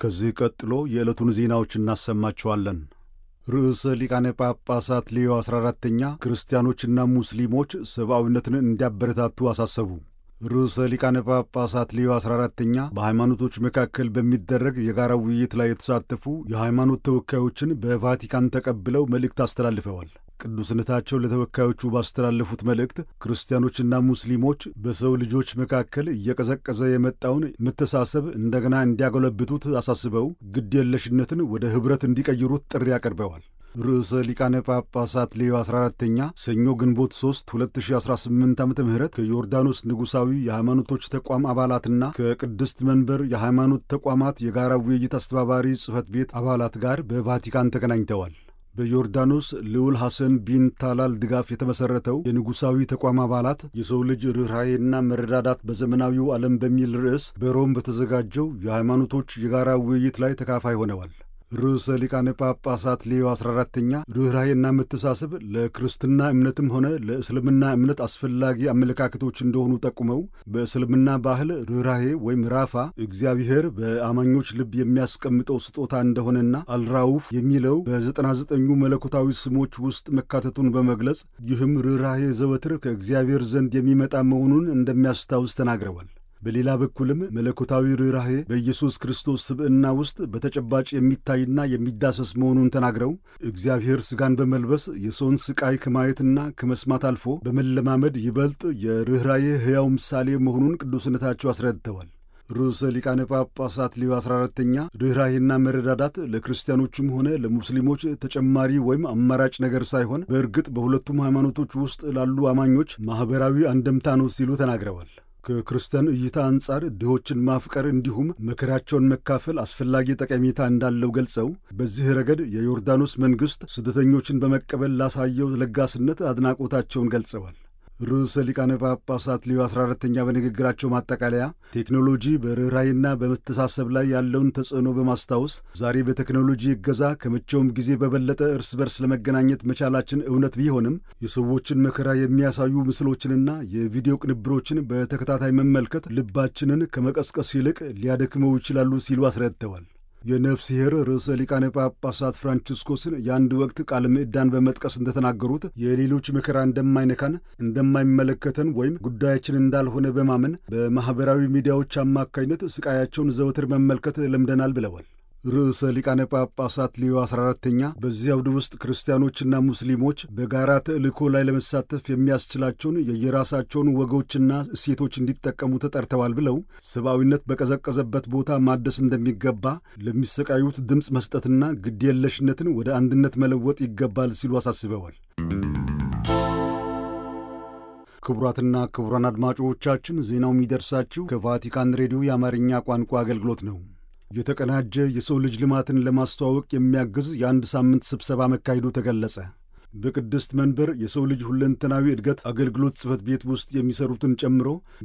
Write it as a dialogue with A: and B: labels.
A: ከዚህ ቀጥሎ የዕለቱን ዜናዎች እናሰማችኋለን። ርዕሰ ሊቃነ ጳጳሳት ሌዮ 14ተኛ ክርስቲያኖችና ሙስሊሞች ሰብአዊነትን እንዲያበረታቱ አሳሰቡ። ርዕሰ ሊቃነ ጳጳሳት ሌዮ 14ተኛ በሃይማኖቶች መካከል በሚደረግ የጋራ ውይይት ላይ የተሳተፉ የሃይማኖት ተወካዮችን በቫቲካን ተቀብለው መልእክት አስተላልፈዋል። ቅዱስነታቸው ለተወካዮቹ ባስተላለፉት መልእክት ክርስቲያኖችና ሙስሊሞች በሰው ልጆች መካከል እየቀዘቀዘ የመጣውን መተሳሰብ እንደገና እንዲያጎለብቱት አሳስበው ግድ የለሽነትን ወደ ኅብረት እንዲቀይሩት ጥሪ አቅርበዋል። ርዕሰ ሊቃነ ጳጳሳት ሌዮ 14ተኛ ሰኞ ግንቦት 3 2018 ዓ ም ከዮርዳኖስ ንጉሣዊ የሃይማኖቶች ተቋም አባላትና ከቅድስት መንበር የሃይማኖት ተቋማት የጋራ ውይይት አስተባባሪ ጽሕፈት ቤት አባላት ጋር በቫቲካን ተገናኝተዋል። በዮርዳኖስ ልዑል ሐሰን ቢን ታላል ድጋፍ የተመሠረተው የንጉሣዊ ተቋም አባላት የሰው ልጅ ርኅራኄና መረዳዳት በዘመናዊው ዓለም በሚል ርዕስ በሮም በተዘጋጀው የሃይማኖቶች የጋራ ውይይት ላይ ተካፋይ ሆነዋል። ርዕሰ ሊቃነ ጳጳሳት ሌዮ 14ተኛ ርኅራኄና መተሳሰብ ለክርስትና እምነትም ሆነ ለእስልምና እምነት አስፈላጊ አመለካከቶች እንደሆኑ ጠቁመው በእስልምና ባህል ርኅራኄ ወይም ራፋ እግዚአብሔር በአማኞች ልብ የሚያስቀምጠው ስጦታ እንደሆነና አልራውፍ የሚለው በዘጠና ዘጠኙ መለኮታዊ ስሞች ውስጥ መካተቱን በመግለጽ ይህም ርኅራኄ ዘወትር ከእግዚአብሔር ዘንድ የሚመጣ መሆኑን እንደሚያስታውስ ተናግረዋል። በሌላ በኩልም መለኮታዊ ርኅራኄ በኢየሱስ ክርስቶስ ስብዕና ውስጥ በተጨባጭ የሚታይና የሚዳሰስ መሆኑን ተናግረው እግዚአብሔር ሥጋን በመልበስ የሰውን ሥቃይ ከማየትና ከመስማት አልፎ በመለማመድ ይበልጥ የርኅራኄ ሕያው ምሳሌ መሆኑን ቅዱስነታቸው አስረድተዋል። ርዕሰ ሊቃነ ጳጳሳት ሌዮ 14ተኛ ርኅራኄና መረዳዳት ለክርስቲያኖችም ሆነ ለሙስሊሞች ተጨማሪ ወይም አማራጭ ነገር ሳይሆን በእርግጥ በሁለቱም ሃይማኖቶች ውስጥ ላሉ አማኞች ማኅበራዊ አንደምታ ነው ሲሉ ተናግረዋል። ከክርስቲያን እይታ አንጻር ድሆችን ማፍቀር እንዲሁም መከራቸውን መካፈል አስፈላጊ ጠቀሜታ እንዳለው ገልጸው በዚህ ረገድ የዮርዳኖስ መንግሥት ስደተኞችን በመቀበል ላሳየው ለጋስነት አድናቆታቸውን ገልጸዋል። ርዕሰ ሊቃነ ጳጳሳት ሌዮ 14ተኛ በንግግራቸው ማጠቃለያ ቴክኖሎጂ በርኅራኄና በመተሳሰብ ላይ ያለውን ተጽዕኖ በማስታወስ ዛሬ በቴክኖሎጂ እገዛ ከመቼውም ጊዜ በበለጠ እርስ በርስ ለመገናኘት መቻላችን እውነት ቢሆንም የሰዎችን መከራ የሚያሳዩ ምስሎችንና የቪዲዮ ቅንብሮችን በተከታታይ መመልከት ልባችንን ከመቀስቀስ ይልቅ ሊያደክመው ይችላሉ ሲሉ አስረድተዋል። የነፍስሔር ርዕሰ ሊቃነ ጳጳሳት ፍራንቺስኮስን የአንድ ወቅት ቃለ ምዕዳን በመጥቀስ እንደተናገሩት የሌሎች መከራ እንደማይነካን እንደማይመለከተን ወይም ጉዳያችን እንዳልሆነ በማመን በማኅበራዊ ሚዲያዎች አማካኝነት ስቃያቸውን ዘወትር መመልከት ለምደናል ብለዋል። ርዕሰ ሊቃነ ጳጳሳት ሌዮ 14ተኛ በዚህ አውድ ውስጥ ክርስቲያኖችና ሙስሊሞች በጋራ ተልእኮ ላይ ለመሳተፍ የሚያስችላቸውን የየራሳቸውን ወጎችና እሴቶች እንዲጠቀሙ ተጠርተዋል ብለው ሰብአዊነት በቀዘቀዘበት ቦታ ማደስ እንደሚገባ፣ ለሚሰቃዩት ድምፅ መስጠትና ግድየለሽነትን ወደ አንድነት መለወጥ ይገባል ሲሉ አሳስበዋል። ክቡራትና ክቡራን አድማጮቻችን ዜናው የሚደርሳችሁ ከቫቲካን ሬዲዮ የአማርኛ ቋንቋ አገልግሎት ነው። የተቀናጀ የሰው ልጅ ልማትን ለማስተዋወቅ የሚያግዝ የአንድ ሳምንት ስብሰባ መካሄዱ ተገለጸ። በቅድስት መንበር የሰው ልጅ ሁለንተናዊ እድገት አገልግሎት ጽሕፈት ቤት ውስጥ የሚሰሩትን ጨምሮ